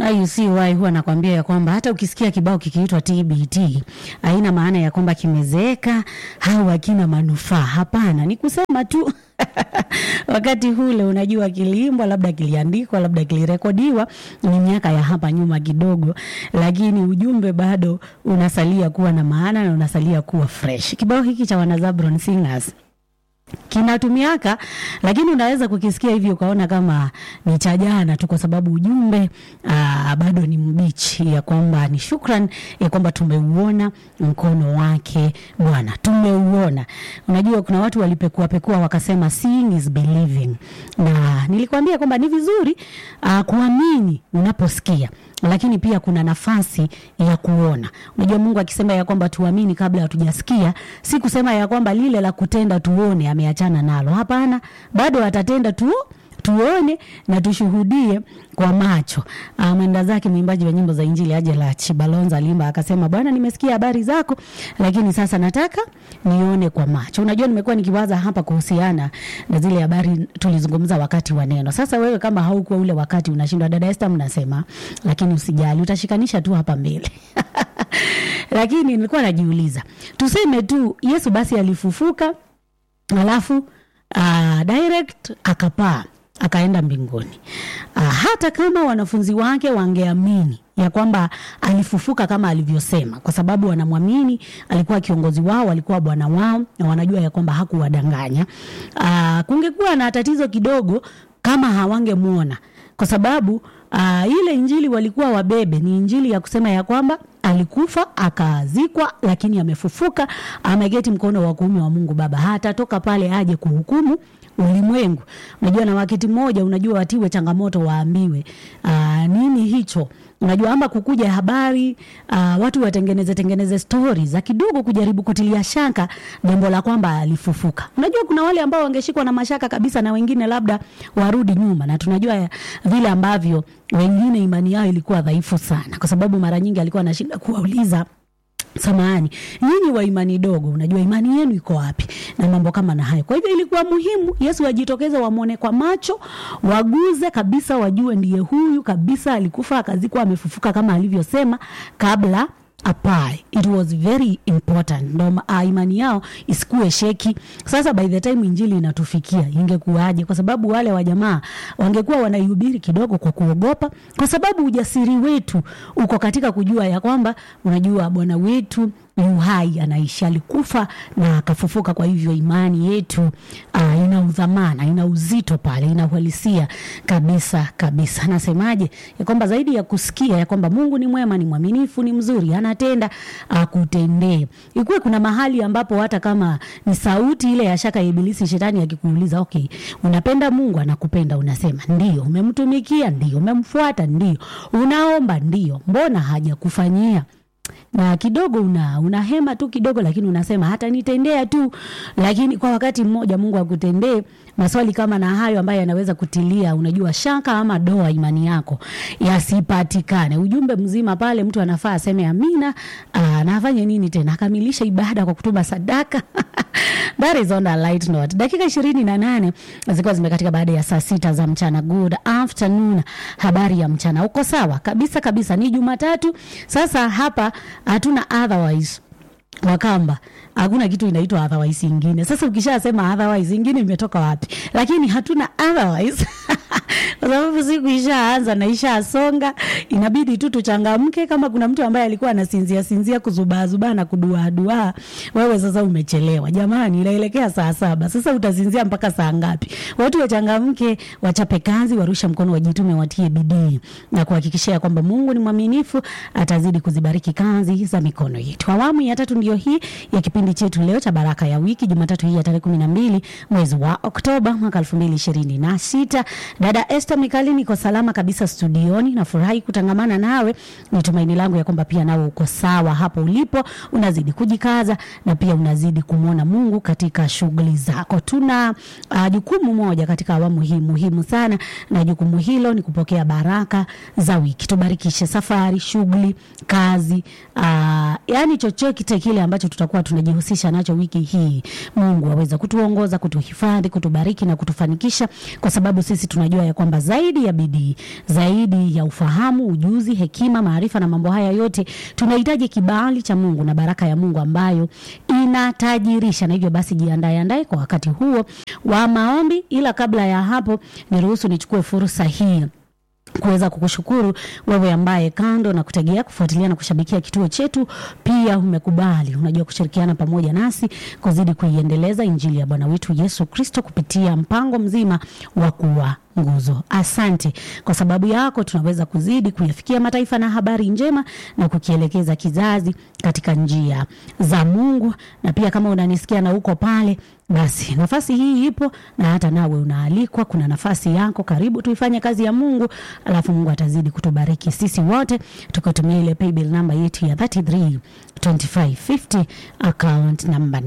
IUCY huwa nakwambia ya kwamba hata ukisikia kibao kikiitwa TBT haina maana ya kwamba kimezeeka au hakina manufaa. Hapana, ni kusema tu wakati hule unajua kiliimbwa, labda kiliandikwa, labda kilirekodiwa, ni miaka ya hapa nyuma kidogo, lakini ujumbe bado unasalia kuwa na maana na unasalia kuwa fresh. Kibao hiki cha Wanazabron Singers kinatumiaka lakini unaweza kukisikia hivi ukaona kama ni cha jana tu, kwa sababu ujumbe aa, bado ni mbichi, ya kwamba ni shukran ya kwamba tumeuona mkono wake Bwana, tumeuona. Unajua kuna watu walipekua pekua wakasema seeing is believing, na nilikwambia kwamba ni vizuri aa, kuamini unaposikia lakini pia kuna nafasi ya kuona. Unajua, Mungu akisema ya kwamba tuamini kabla hatujasikia, si kusema ya kwamba lile la kutenda tuone ameachana nalo. Hapana, bado atatenda tu tuone na tushuhudie kwa macho. Uh, mwenda zake mwimbaji wa nyimbo za Injili Angela Chibalonza alimba akasema, Bwana, nimesikia habari zako, lakini sasa nataka nione kwa macho. Unajua, nimekuwa nikiwaza hapa kuhusiana na zile habari tulizungumza wakati wa neno. Sasa wewe kama haukuwa ule wakati unashindwa, dada Esther, mnasema, lakini usijali, utashikanisha tu hapa mbele lakini nilikuwa najiuliza, tuseme tu Yesu basi alifufuka, alafu uh, direct akapaa akaenda mbinguni. Uh, hata kama wanafunzi wake wangeamini ya kwamba alifufuka kama alivyosema, kwa sababu wanamwamini, alikuwa kiongozi wao, alikuwa bwana wao, na wanajua ya kwamba hakuwadanganya. Uh, kungekuwa na tatizo kidogo kama hawangemwona, kwa sababu uh, ile injili walikuwa wabebe ni injili ya kusema ya kwamba alikufa akazikwa, lakini amefufuka, ameketi mkono wa kuume wa Mungu Baba, hatatoka pale aje kuhukumu ulimwengu. Unajua, na wakati mmoja, unajua watiwe changamoto, waambiwe aa, nini hicho unajua ama kukuja habari uh, watu watengeneze tengeneze stori za kidogo kujaribu kutilia shaka jambo la kwamba alifufuka. Unajua kuna wale ambao wangeshikwa na mashaka kabisa, na wengine labda warudi nyuma, na tunajua vile ambavyo wengine imani yao ilikuwa dhaifu sana, kwa sababu mara nyingi alikuwa anashinda kuwauliza Samahani, nyinyi wa imani dogo, unajua imani yenu iko wapi? Na mambo kama na hayo. Kwa hivyo ilikuwa muhimu Yesu ajitokeze, wamwone kwa macho, waguze kabisa, wajue ndiye huyu kabisa, alikufa akazikwa, amefufuka kama alivyosema kabla apae. It was very important, ndo uh, imani yao isikuwe sheki. Sasa by the time injili inatufikia ingekuwaje? Kwa sababu wale wa jamaa wangekuwa wanaihubiri kidogo kwa kuogopa, kwa sababu ujasiri wetu uko katika kujua ya kwamba unajua Bwana wetu yu hai, anaishi, alikufa na akafufuka. Kwa hivyo imani yetu uh, ina udhamana, ina uzito pale, ina uhalisia kabisa kabisa. Nasemaje ya kwamba zaidi ya kusikia ya kwamba Mungu ni mwema, ni mwaminifu, ni mzuri, anatenda akutendee. Ikuwe kuna mahali ambapo hata kama ni sauti ile ya shaka ya Ibilisi, shetani akikuuliza, okay, unapenda Mungu, anakupenda, unasema ndio. Umemtumikia ndio, umemfuata ndio, unaomba ndio, mbona hajakufanyia na kidogo una unahema tu kidogo, lakini unasema hata nitendea tu, lakini kwa wakati mmoja Mungu akutendee. Maswali kama na hayo ambayo yanaweza kutilia unajua shaka ama doa imani yako yasipatikane. Ujumbe mzima pale, mtu anafaa aseme amina, na afanye nini tena, akamilishe ibada kwa kutuma sadaka That is on a light note. Dakika ishirini na nane zilikuwa zimekatika baada ya saa sita za mchana. Good afternoon, habari ya mchana. Uko sawa kabisa kabisa, ni Jumatatu sasa. Hapa hatuna otherwise Wakamba, hakuna kitu inaitwa otherwise ingine. Sasa ukishasema otherwise ingine imetoka wapi? Lakini hatuna otherwise kwa sababu siku ishaanza na ishasonga, inabidi tu tuchangamke. Kama kuna mtu ambaye alikuwa anasinzia sinzia kuzubaazubaa na kuduaadua, wewe sasa umechelewa jamani, inaelekea saa saba. Sasa utasinzia mpaka saa ngapi? Watu wachangamke, wachape kazi, warusha mkono, wajitume, watie bidii na kuhakikishia kwamba Mungu ni mwaminifu, atazidi kuzibariki kazi za mikono yetu. Awamu ya tatu ndio hii ya kipindi chetu leo cha Baraka ya Wiki, Jumatatu hii ya tarehe kumi na mbili mwezi wa Oktoba mwaka elfu mbili ishirini na sita. Dada Esther Mikali, niko salama kabisa studioni, nafurahi kutangamana nawe. Ni tumaini langu ya kwamba pia nawe uko sawa hapo ulipo, unazidi kujikaza na pia unazidi kumwona Mungu katika shughuli zako. Tuna uh, jukumu moja katika awamu hii muhimu sana, na jukumu hilo ni kupokea baraka za wiki. Tubarikishe safari, shughuli, kazi, uh, yani chochote kile ambacho tutakuwa tunajihusisha nacho wiki hii. Mungu aweza kutuongoza, kutuhifadhi, kutubariki na kutufanikisha, kwa sababu sisi tunajua ya kwamba kwamba zaidi ya bidii, zaidi ya ufahamu, ujuzi, hekima, maarifa na mambo haya yote, tunahitaji kibali cha Mungu na baraka ya Mungu ambayo inatajirisha, na hivyo basi jiandae andae kwa wakati huo wa maombi. Ila kabla ya hapo, niruhusu nichukue fursa hii kuweza kukushukuru wewe ambaye kando na kutegea kufuatilia na kushabikia kituo chetu, pia umekubali unajua kushirikiana pamoja nasi kuzidi kuiendeleza injili ya Bwana wetu Yesu Kristo kupitia mpango mzima wa kuwa nguzo. Asante kwa sababu yako, tunaweza kuzidi kuyafikia mataifa na habari njema na kukielekeza kizazi katika njia za Mungu. Na pia kama unanisikia na uko pale, basi nafasi hii ipo na hata nawe unaalikwa. Kuna nafasi yako, karibu tuifanye kazi ya Mungu, alafu Mungu atazidi kutubariki sisi wote tukitumia ile paybill namba yetu ya 33 2550 account number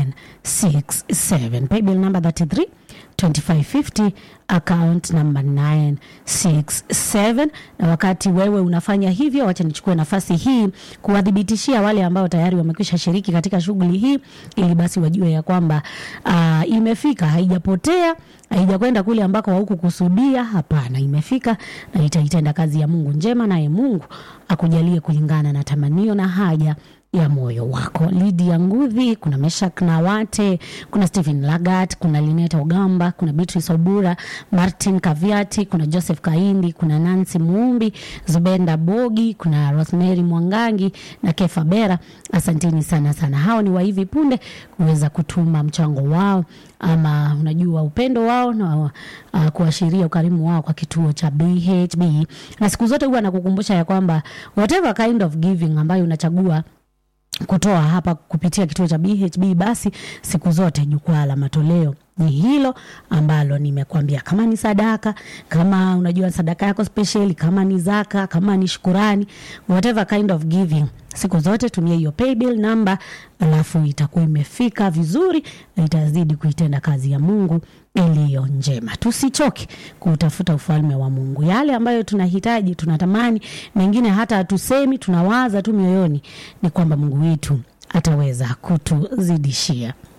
967 paybill number 33 2550 account number 967. Na wakati wewe unafanya hivyo, wacha nichukue nafasi hii kuwadhibitishia wale ambao tayari wamekwisha shiriki katika shughuli hii, ili basi wajue ya kwamba uh, imefika, haijapotea, haijakwenda kule ambako haukukusudia. Hapana, imefika na itaitenda kazi ya Mungu njema, naye Mungu akujalie kulingana na tamanio na haja ya moyo wako. Lydia Ngudhi, kuna Meshak Nawate, kuna Stephen Lagat, kuna Lineta Ogamba, kuna Beatrice Obura, Martin Kaviati, kuna Joseph Kaindi, kuna Nancy Muumbi, Zubenda Bogi, kuna Rosemary Mwangangi na Kefa Bera. Asanteni sana sana, hao ni wa hivi punde kuweza kutuma mchango wao ama unajua upendo wao na uh, kuashiria ukarimu wao kwa kituo cha BHB, na siku zote huwa nakukumbusha ya kwamba whatever kind of giving ambayo unachagua kutoa hapa kupitia kituo cha BHB, basi siku zote jukwaa la matoleo ni hilo ambalo nimekuambia. Kama ni sadaka, kama unajua sadaka yako special, kama ni zaka, kama ni shukurani, whatever kind of giving, siku zote tumia hiyo paybill namba, alafu itakuwa imefika vizuri na itazidi kuitenda kazi ya Mungu iliyo njema. Tusichoke kutafuta ufalme wa Mungu, yale ambayo tunahitaji, tunatamani, mengine hata hatusemi, tunawaza tu mioyoni, ni kwamba Mungu wetu ataweza kutuzidishia.